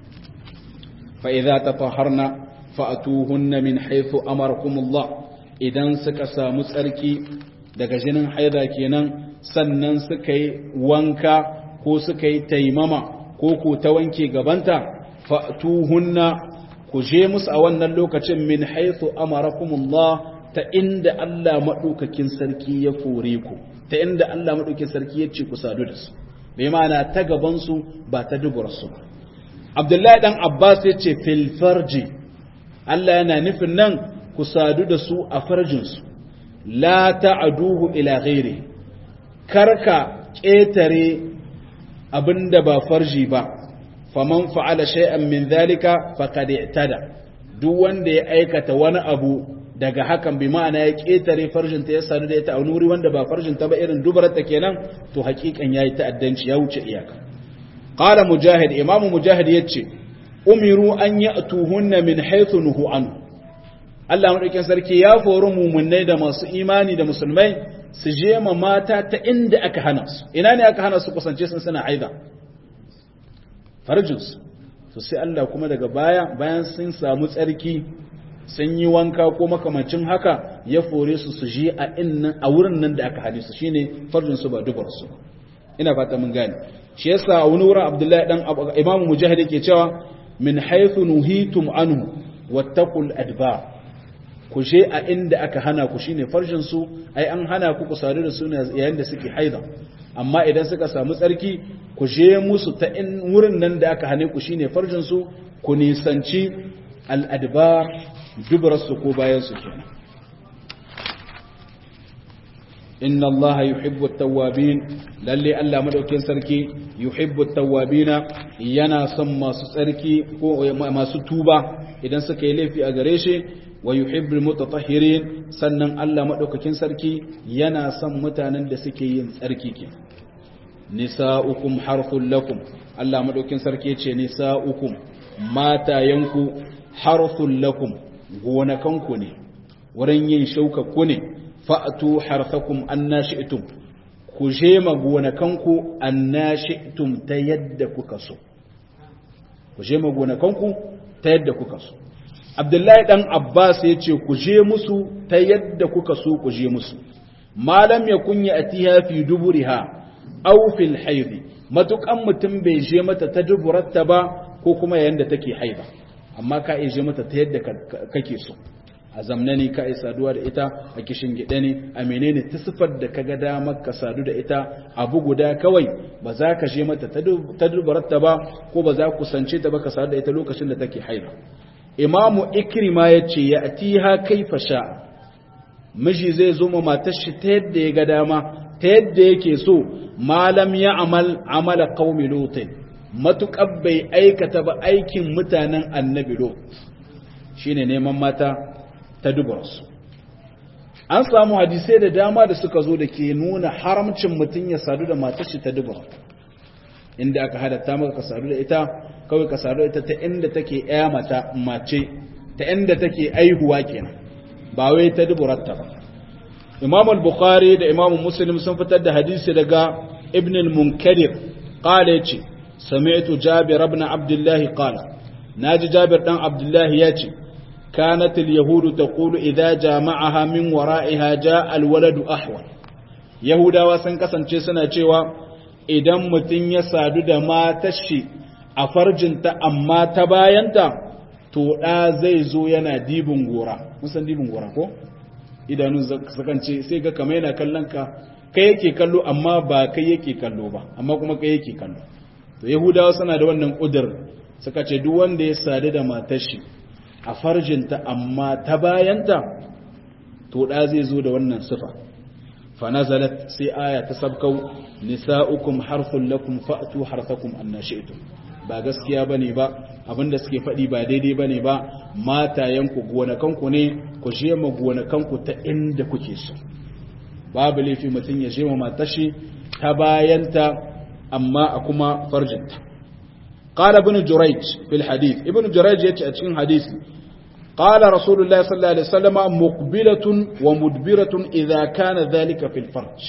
fa idza tatahharna fa'tuhunna min haythu amarakumullah idan suka samu tsarki daga jinin haida kenan sannan suka yi wanka ko suka yi taimama ko ko ta wanke gabanta fa'tuhunna ku je musu a wannan lokacin min haythu amarakumullah ta inda Allah madaukakin sarki ya fore ku ta inda Allah madaukakin sarki ya ce ku sadu da su bai ma'ana ta gaban su ba ta dubar su Abdullahi dan Abbas ya ce fil farji Allah yana nufin nan ku sadu da su a farjinsu la ta'aduhu ila ghairi karka ƙetare abinda ba farji ba faman fa'ala shay'an min dhalika faqad i'tada duk wanda ya aikata wani abu daga hakan bi ma'ana ya ƙetare farjinta ya sadu da ita a wuri wanda ba farjinta ba irin dubarata kenan to hakikan yayi ta'addanci ya wuce iyaka qala mujahid imamu mujahid yace umiru an ya'tuhunna min haythu nuhu anhu Allah madaukakin sarki ya fori mumunai da masu imani da musulmai su je ma mata ta inda aka hana su ina ne aka hana su kusance sun suna aida farjinsu to sai Allah kuma daga baya bayan sun samu tsarki sun yi wanka ko makamancin haka ya fore su su je a innan a wurin nan da aka hane su shine farjinsu ba dubar su ina fata mun gane shi yasa a wani wurin Abdullahi dan Imam Mujahid yake cewa min haythu nuhitum anhu wattaqul adbar ku je a inda aka hana ku shine farjin su ai an hana ku ku sadu da su yayin da suke haida amma idan suka samu tsarki ku je musu ta in wurin nan da aka hane ku shine farjin su ku nisanci al-adbar dubrar su ko bayan su kenan inna Allah yuhibbu at-tawwabin lalle Allah madaukin sarki yuhibbu at-tawwabina yana son masu tsarki ko masu tuba idan suka yi laifi a gare shi wa yuhibbul mutatahhirin sannan Allah madaukakin sarki yana son mutanen da suke yin tsarki ke nisa'ukum harthul lakum Allah madaukakin sarki ce nisa'ukum matayanku harthul lakum gonakanku ne wurin yin shauka ku ne fa'tu harthakum annashi'tum ku je ma gonakanku annashi'tum ta yadda kuka so ku je ma gonakanku ta yadda kuka so abdullahi dan abbas ya ce ku je musu ta yadda kuka so ku je musu malam ya kunya a tiha fi duburiha aw fil haidi matukan mutum bai je mata ta duburarta ba ko kuma yayin da take haida amma ka iya je mata ta yadda kake so a zamna ne ka saduwa da ita a kishin gida ne a menene ta sifar da kaga damar ka sadu da ita abu guda kawai ba za ka je mata ta duburarta ba ko ba za ku sance ta ba ka sadu da ita lokacin da take haida imamu ikrima ya ce ya atiha kaifa sha miji zai zo ma matar shi ta yadda ya ga dama ta yadda yake so malam ya amal amala qaumi lutin matuƙar bai aikata ba aikin mutanen annabi lot shine neman mata ta dubarsu an samu hadisai da dama da suka zo da ke nuna haramcin mutum ya sadu da matar shi ta dubar inda aka hadatta maka ka sadu da ita kawai ka sadu ita ta inda take ya mata mace ta inda take aihuwa kenan ba wai ta duburarta ba Imam al-Bukhari da Imam Muslim sun fitar da hadisi daga Ibn al-Munkadir qala yace sami'tu Jabir ibn Abdullah qala naji Jabir dan Abdullah yace كانت اليهود تقول إذا جامعها من ورائها جاء الولد أحول يهودا وسن kasance suna cewa idan mutum ya sadu da matar shi a farjinta amma ta bayanta to ɗa zai zo yana dibin gora musan dibin gora ko idanun sakance sai ga kama yana kallon ka kai yake kallo amma ba kai yake kallo ba amma kuma kai yake kallo to yahudawa suna da wannan ƙudur suka ce duk wanda ya sadu da matar shi a farjinta amma ta bayanta to ɗa zai zo da wannan sifa fanazalat sai aya ta sabkau nisa'ukum harthun lakum fa'tu harthakum annashi'tum ba gaskiya bane ba abinda suke faɗi ba daidai bane ba matayenku gonakanku ne ku je ma gonakanku ta inda kuke so babu laifi mutum ya je matashi ta bayanta amma a kuma farjinta قال ابن جريج في الحديث ابن جريج يتي اتشين حديث قال رسول الله صلى الله عليه وسلم مقبلة ومدبرة إذا كان ذلك في الفرج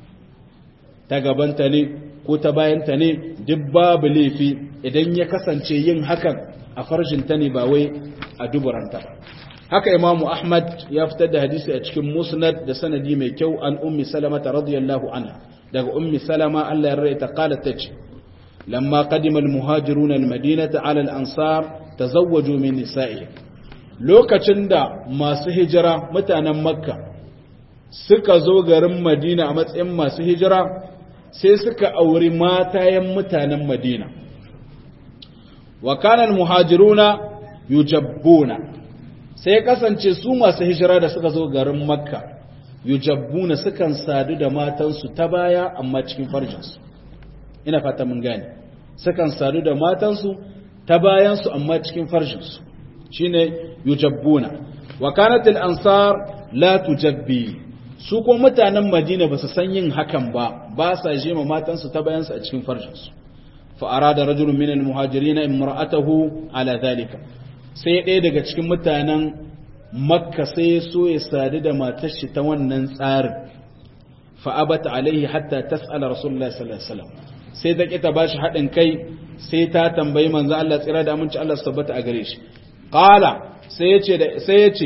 تقبنت لي كتباينت لي دباب لي في إذن يكسن شيئين هكا أفرج تني باوي أدبرا haka imamu ahmad ya fitar da hadisi a cikin musnad da sanadi mai kyau an ummi salama radiyallahu anha daga ummi salama Allah ya rarraita qalat tace lamma qadima almuhajiruna almadinata ala al-ansar tazawwaju min nisa'ihim lokacin da masu hijira mutanen makka suka zo garin madina a matsayin masu hijira sai suka auri matayen mutanen madina wa kana almuhajiruna yujabbuna sai kasance su masu hijira da suka zo garin makka yujabbuna sukan sadu da matansu ta baya amma cikin farjinsu ina fata mun gane sukan sadu da matansu ta bayansu amma cikin farjinsu shine yujabbuna wa kanat al-ansar la tujabbi su ko mutanen madina ba su san yin hakan ba ba sa jima matansu ta bayansu a cikin farjinsu fa arada rajulun min al-muhajirin imra'atahu ala dhalika sai ɗaya daga cikin mutanen makka sai so ya sadu da matar shi ta wannan tsarin fa'abata alaihi hatta tas'ala rasulullahi sallallahu alaihi wasallam sai ta kita bashi haɗin kai sai ta tambayi manzo Allah tsira da aminci Allah su tabbata a gare shi qala sai yace da sai yace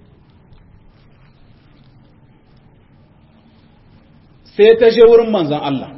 sai ta je wurin manzon Allah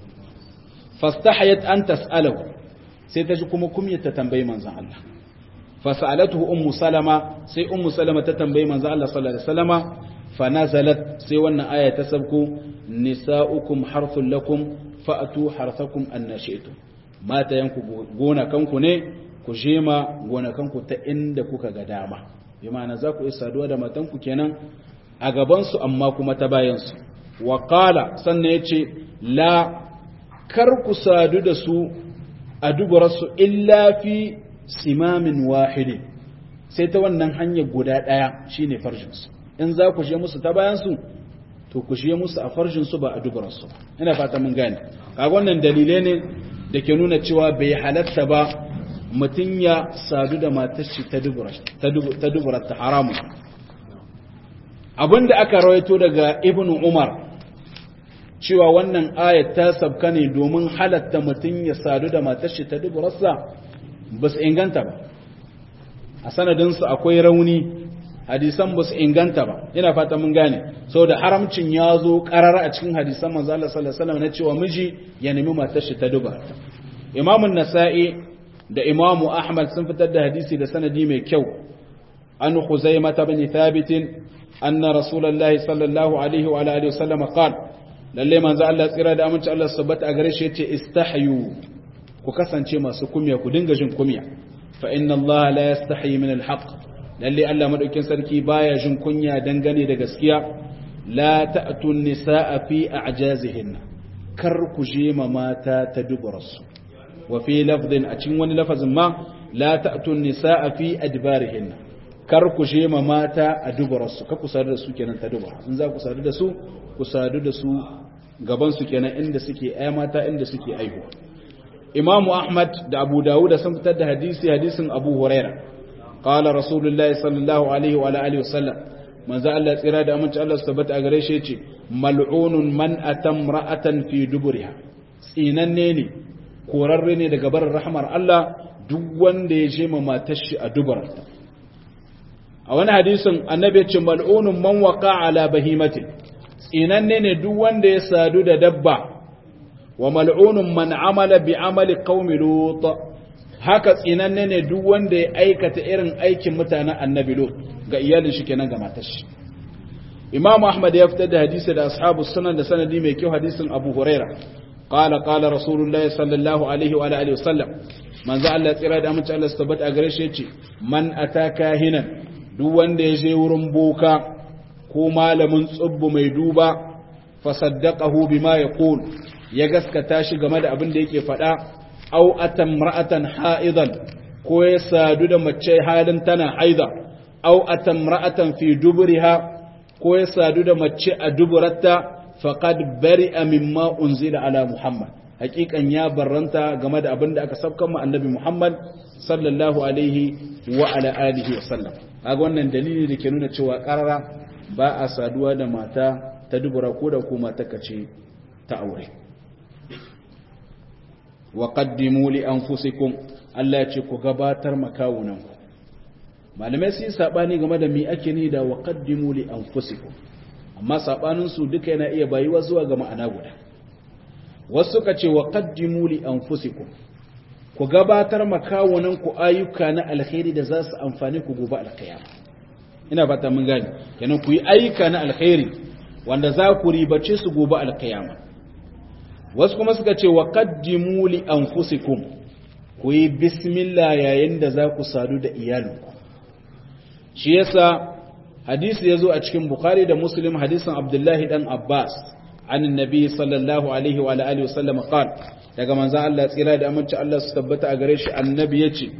fastahayat an tas'alahu sai ta ji kuma kumyata tambayi manzon Allah fasalatuhu ummu salama sai ummu salama ta tambayi manzo Allah sallallahu alaihi wasallama fanazalat sai wannan aya ta sabko nisaukum harthul lakum fa'tu harthakum annashi'tum mata yanku gona kanku ne ku jema gona kanku ta inda kuka ga dama bi ma'ana za ku yi saduwa da matanku kenan a gaban su amma kuma ta bayan su wa qala sannan yace la kar ku sadu da su a dubarsu illa fi simamin wahidi sai ta wannan hanyar guda ɗaya shine farjinsu in za ku je musu ta bayansu to ku je musu a farjinsu ba a dubaransu ina fata mun gane kaga wannan dalilai ne da ke nuna cewa bai halatta ba mutum ya sadu da matar shi ta dubura ta haramu abinda aka rawaito daga ibnu umar cewa wannan ayat ta sabka ne domin halatta mutum ya sadu da matar shi ta duburarsa ba su inganta ba a sanadinsu akwai rauni hadisan ba su inganta ba ina fata mun gane sau da haramcin ya zo karara a cikin hadisan manzo Allah sallallahu alaihi wasallam na cewa miji ya nemi matar shi ta duba Imam nasai da Imam Ahmad sun fitar da hadisi da sanadi mai kyau an Khuzaimah ibn Thabit anna Rasulullahi sallallahu alaihi wa alihi wasallam qala lalle manzo Allah tsira da aminci Allah subhanahu a gare shi yace istahyu ku kasance masu kumya ku dinga jin kumya fa inna Allah la yastahi min al-haq lalle Allah madaukin sarki baya jin kunya dangane da gaskiya la ta'tu an-nisaa fi a'jazihinna kar ku je ma mata ta duburarsu wa fi lafdin a cikin wani lafazin ma la ta'tu an-nisaa fi adbarihinna kar ku je ma mata a duburarsu ka ku sadu da su kenan ta dubara in za ku sadu da su ku sadu da su gaban su kenan inda suke ay mata inda suke aihuwa Imam Ahmad da Abu Dawud sun fitar da hadisi hadisin Abu Huraira qala Rasulullahi sallallahu alaihi wa alihi wasallam manzo Allah tsira da aminci Allah su tabbata a gare shi yace mal'unun man atam ra'atan fi duburiha tsinanne ne korarre ne daga barin rahmar Allah duk wanda ya je ma matar shi a dubarta a wani hadisin annabi ya ce mal'unun man waqa ala bahimatin tsinanne ne duk wanda ya sadu da dabba wa mal'unun man amala bi amali qaumi lut haka tsinanne ne duk wanda ya aikata irin aikin mutanen annabi lut ga iyalin shi kenan ga matar shi imam ahmad ya fitar da hadisi da ashabu sunan da sanadi mai kyau hadisin abu huraira qala qala rasulullahi sallallahu alaihi wa alihi wasallam manzo Allah tsira da amince Allah tabbata a gare shi yace man ataka hinan duk wanda ya je wurin boka ko malamin tsubbu mai duba fa saddaqahu bima yaqul ya gaskata shi game da abin da yake faɗa au atamra'atan ha'idan ko ya sadu da mace halin tana haida au atamra'atan fi duburiha ko ya sadu da mace a duburatta faqad bari'a mimma unzila ala muhammad hakikan ya barranta game da abin da aka sabkan ma annabi muhammad sallallahu alaihi wa ala alihi wa sallam kaga wannan dalili da ke nuna cewa karara ba a saduwa da mata ta dubura ko da ko mata kace ta aure wa qaddimu li anfusikum Allah ya ce ku gabatar makawunanku malamai sun sabani game da me ake ni da wa qaddimu li anfusikum amma sabanin su duka yana iya bayuwa zuwa ga ma'ana guda wasu suka ce wa qaddimu li anfusikum ku gabatar makawunanku ayyuka na alkhairi da za su amfani ku gobe alkiyama ina fata mun gane kenan ku yi ayyuka na alkhairi wanda za ku ribace su gobe alkiyama wasu kuma suka ce wa qaddimu li anfusikum ku yi bismillah yayin da za ku sadu da iyalinku shi yasa hadisi yazo a cikin bukhari da muslim hadisin abdullahi dan abbas an annabi sallallahu alaihi wa alihi wasallam qala daga manzon Allah tsira da aminci Allah su tabbata a gare shi annabi yace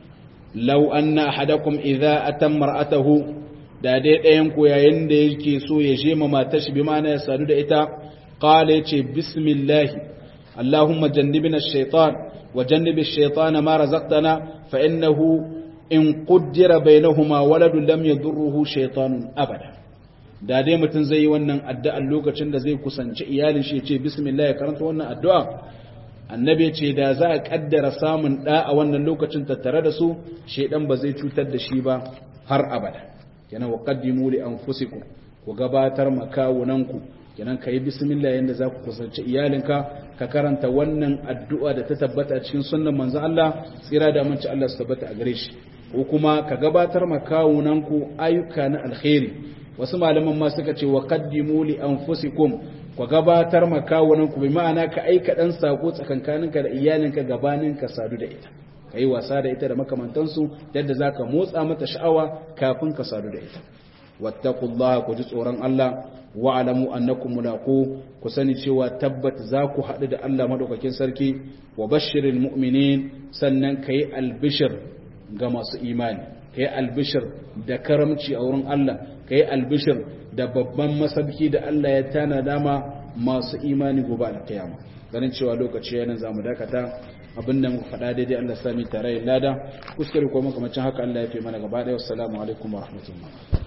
law anna ahadakum idza atamma ra'atahu da dai ɗayan ku yayin da yake so ya je ma matar shi bi ma'ana ya sadu da ita qala yace bismillah allahumma jannibna ash-shaytan wa jannibi ash-shaytana ma razaqtana fa innahu in qaddara bainahuma waladun lam yadurruhu shaytanun abada da dai mutum zai yi wannan addu'a lokacin da zai kusanci iyalin shi ya ce bismillah ya karanta wannan addu'a annabi ce da za a kaddara samun da a wannan lokacin tattare da su shedan ba zai cutar da shi ba har abada kenan wa qaddimu li anfusikum ku gabatar makawunanku kenan kai bismillah yanda za ku kusanci iyalinka ka karanta wannan addu'a da ta tabbata cikin sunnan manzon Allah tsira da aminci Allah su tabbata a gare shi ko kuma ka gabatar makawunanku ayyuka na alkhairi wasu malaman ma suka ce wa qaddimu li anfusikum ku gabatar makawunan ku bi ma'ana ka aika dan sako tsakankaninka da iyalinka gabanin ka sadu da ita kai wasa da ita da makamantansu yadda zaka motsa mata sha'awa kafin ka sadu da ita wattaqullaha ku ji tsoron Allah wa alamu annakum mulaqu ku sani cewa tabbat za ku haɗu da Allah madaukakin sarki wa bashiril mu'minin sannan kai albishir ga masu imani kai albishir da karamci a wurin Allah kai albishir da babban masabki da Allah ya tana dama masu imani gobe alkiyama ganin cewa lokaci yana zamu dakata abin da muka faɗa daidai Allah sami tare lada kuskure ko makamacin haka Allah ya fi mana gaba ɗaya wassalamu alaikum wa rahmatullah